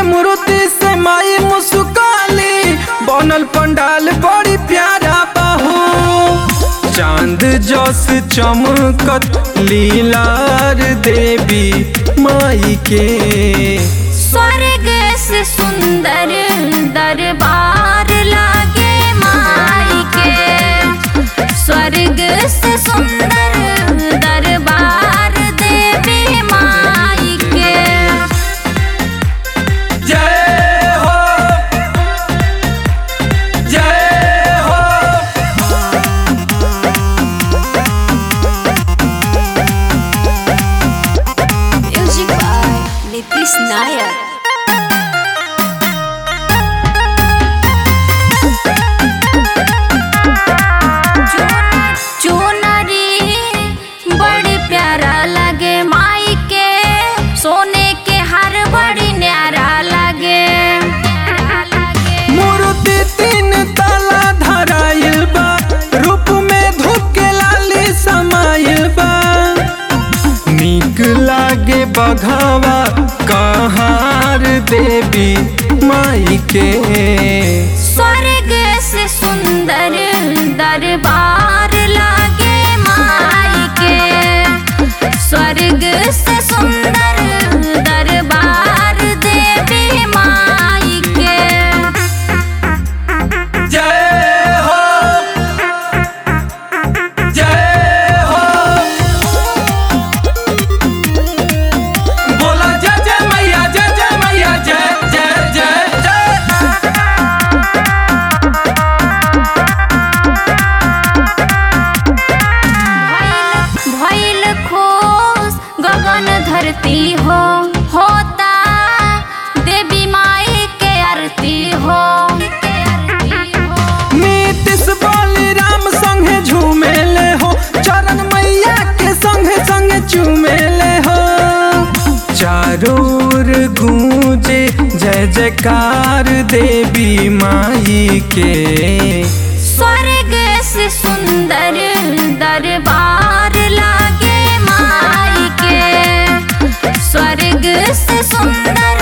मूर्ति से माई मुस्काली बनल पंडाल बड़ी प्यारा बाहू चांद जस चमकत लीलार देवी माई के स्वर्ग से सुंदर दरबार लागे माई के स्वर्ग से सुंदर दरबार देवी माई के जय हो जय हो म्यूजिक बाय नीतीश नायक चुनरी बड़ी प्यारा लगे माई के सोने के हार बड़ी न्यारा लगे मूर्ति तीन तला धराइल बा रूप में धूप के लाली समाइल बा नीक लागे बघावा कहार देवी माई के स्वर्ग से सुंदर दरबार लागे माई के स्वर्ग से सुंदर दरबार देवी माई के जय हो जय हो बोला जय जय मैया जय जय मैया जय जय जय जय भइल खोस गगन धरती हो होता देवी माई के आरती हो नीतीश बलिराम संगे झूमेले हो चरण मैया के संगे संगे चूमेले हो चारोर गूंजे जय जयकार देवी माई के स्वर्ग से सुंदर दरबार लागे माई के स्वर्ग से सुंदर